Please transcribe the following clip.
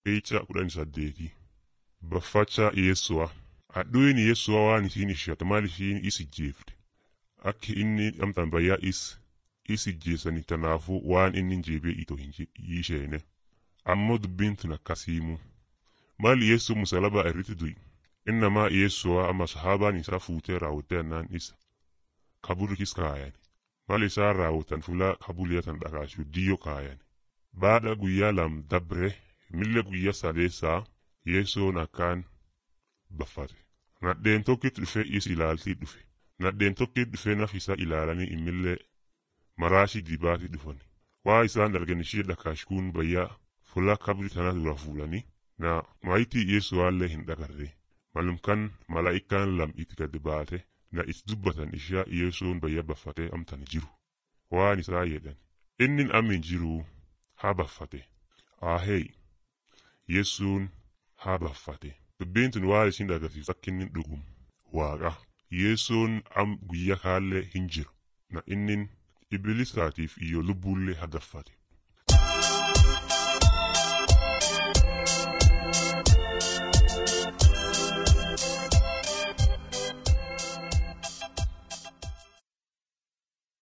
Eeyicha kudhanii saddeeti. Baffacha Yeessu'a. Hadhuun Yeessu'a waan isiin ishatu maal ishiin is ijjeefte. Akki inni amtaan bayyaa is is ijjeessani tanaafuu waan inni jeebee itoo hin isheene. Ammoo dubbiin tun akkasiimu. Maal Yeessuu musalabaa irratti du'i. Innamaa Yeessu'a amma sahaabaan isaa fuutee raawwattee annaan isa. Kaburikis kaayan. Mal isaan raawwatan fulaa kabuliyatan dhakaasuu diyyoo kaayan. Baadha guyyaa lam dabre milla guyyaa sadeessaa Yeessoon akkaan baffate. Nadheen tokkitti dhufe is ilaaltii dhufe. Nadheen tokkitti dhufe naf isaa ilaalanii immillee maraashii dibaatii dhufan. Waa isaan dargan ishee dhakaashkuun bayyaa fulaa kabri tana dura fuulanii na maayitii Yeessuwaallee hin dhagarre. Malumkan malaa'ikaan lam itti gad baate na is dubbatan ishaa Yeessoon bayya baffatee amtan jiru. Waan isaa jedhan. Innin amin jiruu haa baffate. Ahee Yeessuun haa baffate. Dubbiin tun waan isin agarsiisu akka inni dhugum. Waaqa. Yeessoon am guyyaa kaallee hin jiru. Na innin ibilisaatiif iyyoo lubbuullee hagaffate.